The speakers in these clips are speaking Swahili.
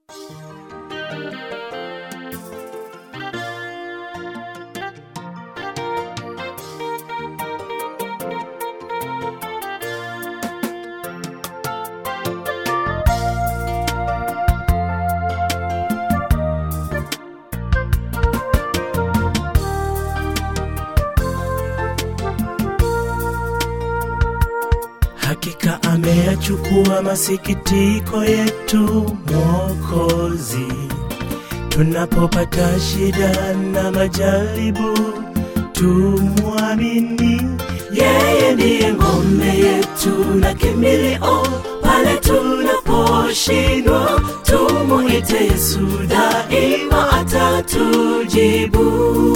Hakika ameyachukua masikitiko yetu Mwokozi, tunapopata shida na majaribu, tumwamini yeye, ndiye ngome yetu na kimbilio pale tunaposhindwa. Tumuite Yesu, daima atatujibu.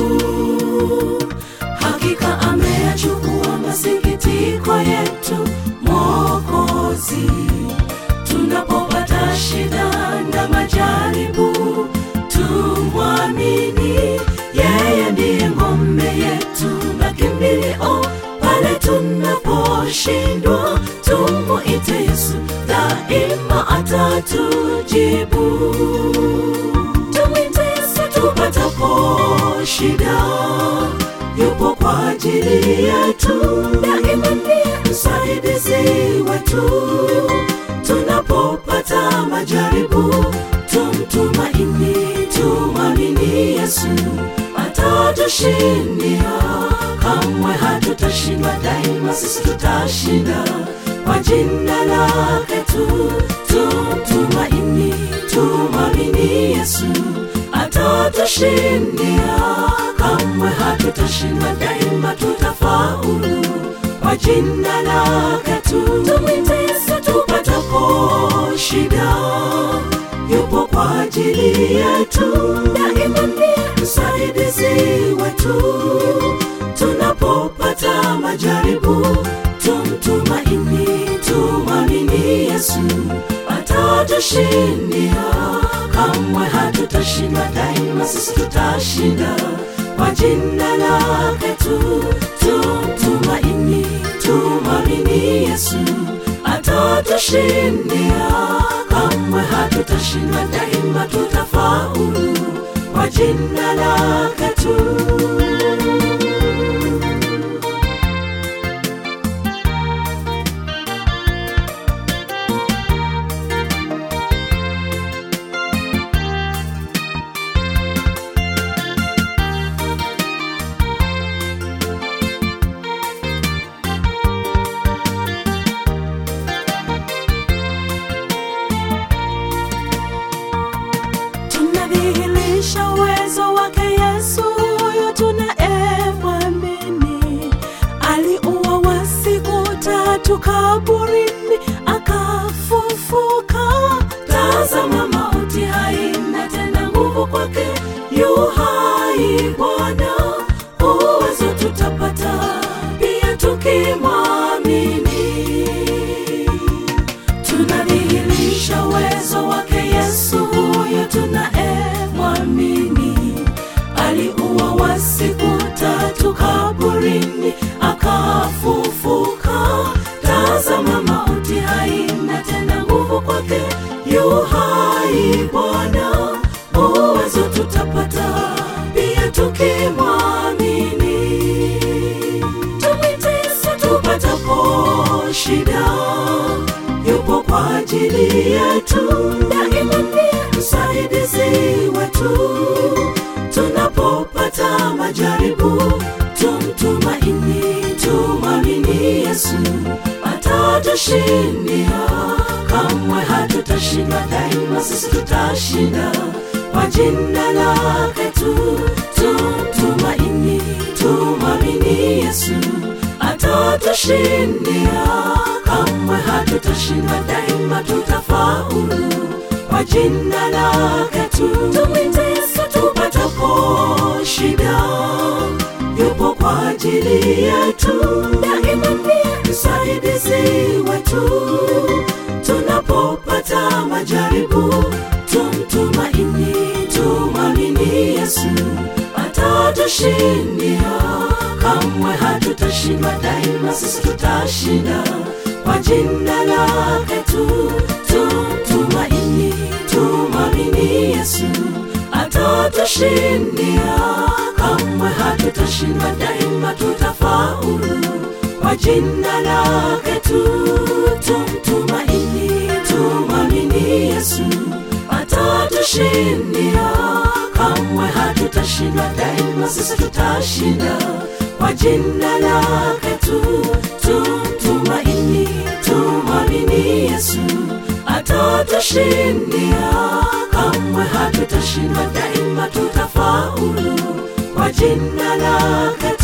Hakika ameyachukua masikitiko yetu Mwokozi, tunapopata shida na majaribu, tumwamini yeye, ndiye ngome yetu na kimbilio pale tunaposhindwa. Tumuite Yesu, daima atatujibu. Tumwite Yesu tupatapo shida yupo kwa ajili yetu, daima ndiye msaidizi wetu. Tunapopata majaribu, tumtumaini, tumwamini Yesu, atatushindia. Kamwe hatutashindwa, daima sisi tutashinda kwa jina lake tu. Tumtumaini, tumwamini Yesu, atatushindia kamwe hatutashindwa, daima tutafaulu kwa jina lake tu. Tumwite Yesu tupatapo shida, yupo kwa ajili yetu, daima ndiye msaidizi wetu. Tunapopata majaribu, tumtumaini, tumwamini Yesu, atatushindia. Kamwe hatutashindwa, daima sisi tutashinda kwa jina lake tu. Tumtumaini, tumwamini Yesu, atatushindia. Kamwe hatutashindwa, daima tutafaulu kwa jina lake tu. tunadhihirisha uwezo wake Yesu huyo tunaemwamini. Aliuwa wa siku tatu kaburini, akafufuka. Tazama, mauti haina tena nguvu kwake, yu hai Bwana. Uwezo tutapata pia tukimwamini tunadhihirisha uwezo wake Yesu huyo tunaemwamini. Aliuwa wa siku tatu kaburini, akafufuka. Tazama, mauti haina tena nguvu kwake, yu hai Bwana. Uwezo tutapata pia tukimwamini. Tumwite Yesu tupatapo shida yupo kwa ajili yetu, daima ndiye msaidizi wetu. Tunapopata majaribu, tumtumaini, tumwamini Yesu, atatushindia. Kamwe hatutashindwa, daima sisi tutashinda kwa jina lake tu. Tumtumaini, tumwamini Yesu, atatushindia kamwe hatutashindwa, daima tutafaulu kwa jina lake tu. Tumwite Yesu tupatapo shida, yupo kwa ajili yetu, daima ndiye msaidizi wetu. Tunapopata majaribu, tumtumaini, tumwamini Yesu, atatushindia. Kamwe hatutashindwa, daima sisi tutashinda kwa jina lake tu. Tumtumaini, tumwamini atatushindia kamwe hatutashindwa daima tutafaulu kwa jina lake tu tumtumaini tumwamini yesu atatushindia kamwe hatutashindwa daima sisi tutashinda kwa jina lake tu tumtumaini tumwamini yesu atatushindia kamwe hatutashindwa daima tutafaulu kwa jina lake